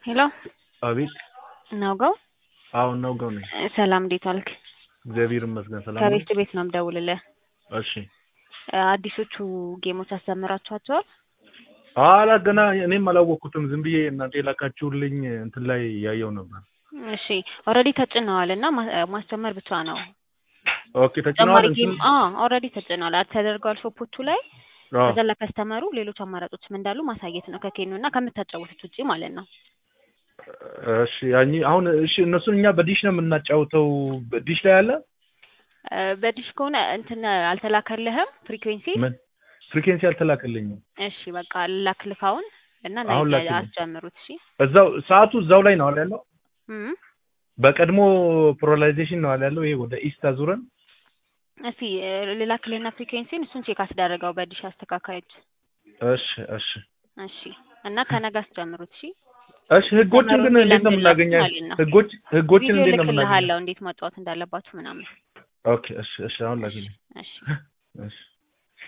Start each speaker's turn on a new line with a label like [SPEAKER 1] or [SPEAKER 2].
[SPEAKER 1] ሄሎ
[SPEAKER 2] አቤት
[SPEAKER 1] ናውጋው
[SPEAKER 2] አሁን ነው ገው ነኝ።
[SPEAKER 1] ሰላም እንዴት ዋልክ?
[SPEAKER 2] እግዚአብሔር ይመስገን ሰላም ነኝ።
[SPEAKER 1] ከቤት ቤት ነው የምደውልልህ።
[SPEAKER 2] እሺ
[SPEAKER 1] አዲሶቹ ጌሞች አስተምራችኋቸዋል?
[SPEAKER 2] አላ ገና እኔም አላወቅኩትም። ዝም ብዬ እናንተ የላካችሁልኝ እንትን ላይ ያየው ነበር።
[SPEAKER 1] እሺ ኦልሬዲ ተጭነዋል እና ማ- ማስጀመር ብቻ ነው።
[SPEAKER 2] ኦኬ
[SPEAKER 1] ተጨማሪ
[SPEAKER 2] ተጭነዋል።
[SPEAKER 1] ጌም ኦልሬዲ ተጭነዋል አድ ተደርገዋል ሾፖቹ ላይ
[SPEAKER 2] አዎ
[SPEAKER 1] ከዛ ለከስተመሩ ሌሎች አማራጮችም እንዳሉ ማሳየት ነው ከኬኑ እና ከምታጫወቱት ውጪ ማለት ነው።
[SPEAKER 2] እሺ ያኝ አሁን እሺ እነሱን እኛ በዲሽ ነው የምናጫውተው። በዲሽ ላይ አለ
[SPEAKER 1] እ፣ በዲሽ ከሆነ እንትን አልተላከልህም ፍሪኩዌንሲ?
[SPEAKER 2] ምን ፍሪኬንሲ አልተላከልኝም።
[SPEAKER 1] እሺ በቃ ላክልካውን እና
[SPEAKER 2] አሁን
[SPEAKER 1] ነገ
[SPEAKER 2] ላክልኝ።
[SPEAKER 1] አስጀምሩት። እሺ
[SPEAKER 2] እዛው ሰዓቱ እዛው ላይ ነው አለ ያለው።
[SPEAKER 1] እም፣
[SPEAKER 2] በቀድሞ ፖላራይዜሽን ነው አለ ያለው። ይሄ ወደ ኢስት አዙረን
[SPEAKER 1] እስቲ እ፣ ልላክልህና ፍሪኩዌንሲን እሱን ቼክ አስደረገው በዲሽ አስተካካዮች።
[SPEAKER 2] እሺ እሺ
[SPEAKER 1] እሺ እና ከነገ አስጀምሩት። እሺ
[SPEAKER 2] እሺ ህጎችን ግን እንዴት ነው የምናገኛቸው?
[SPEAKER 1] ማለት ነው።
[SPEAKER 2] ህጎች ህጎችን
[SPEAKER 1] ቪዲዮ
[SPEAKER 2] እንዴት ነው የምናገኛቸው?
[SPEAKER 1] ልክልሃለሁ እንዴት መጫወት እንዳለባችሁ ምናምን።
[SPEAKER 2] ኦኬ እሺ እሺ አሁን ላኪልኝ።
[SPEAKER 1] እሺ
[SPEAKER 2] እሺ